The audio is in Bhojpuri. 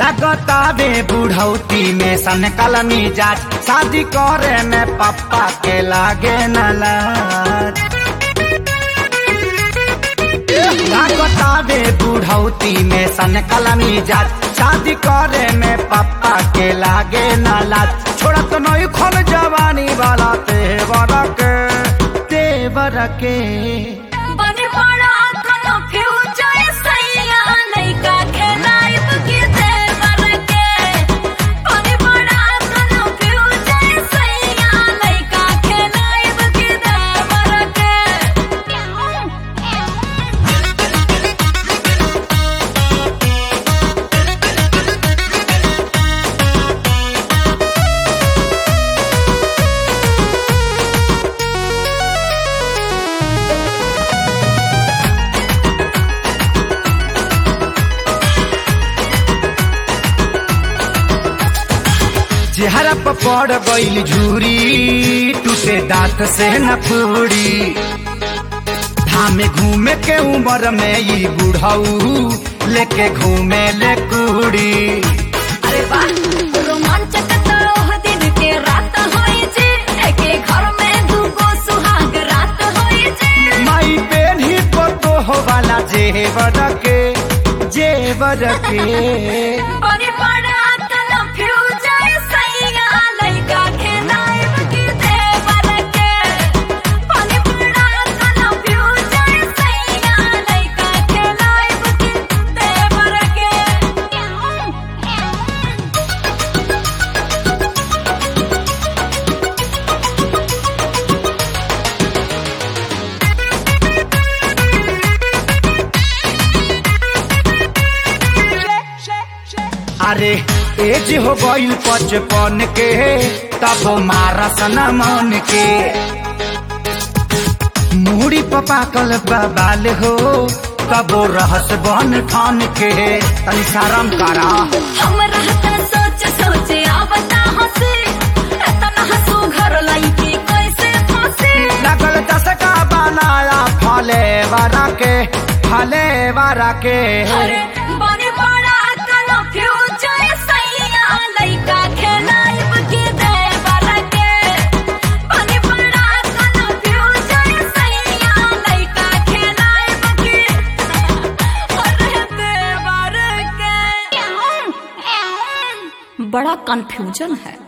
लगतावे बुढ़ौती में सन कलमी जाट शादी करे में पप्पा के लागे न लाज लगतावे बुढ़ौती में सन कलमी जाट शादी करे में पप्पा के लागे न लाज छोड़ा तो नहीं खोल जवानी वाला तेवर के तेवर के बने बड़ा कोनो फ्यूचर सैया लइका खेलाइब के देवर के बने बड़ा कोनो फ्यूचर सैया लइका खेलाइब के देवर के चेहरा पर पड़ गईल झूरी टूटे दांत से न पूरी धामे घूमे के उम्र में ई बुढ़ऊ लेके घूमे ले कुड़ी अरे वाह रोमांचक तरोह दिन के रात होई जे एके घर में दूगो सुहाग रात होई जे माई पेन ही तो हो वाला जेवर के जेवर के बने बड़ा कोनो फ्यूचर सैया लइका खेलाइब के देवर के बने बड़ा कोनो फ्यूचर सैया लइका खेलाइब के देवर के अरे एज हो गईल पचपन के तब मारा सना मन के मुड़ी पपाकल बबाल हो कबो रहस बन ठान के तनी शरम करा हमरा त सोच सोच आवता हंसी एतना हंसू घर लइकी कैसे फंसी लगल दशका बनाया फले वारा के फले वारा के अरे बने बड़ा कोनो फ्यूचर सैया लइका खेलाइब के देवर के बने बड़ा कोनो फ्यूचर सैया लइका खेलाइब के अरे देवर के बड़ा कंफ्यूजन है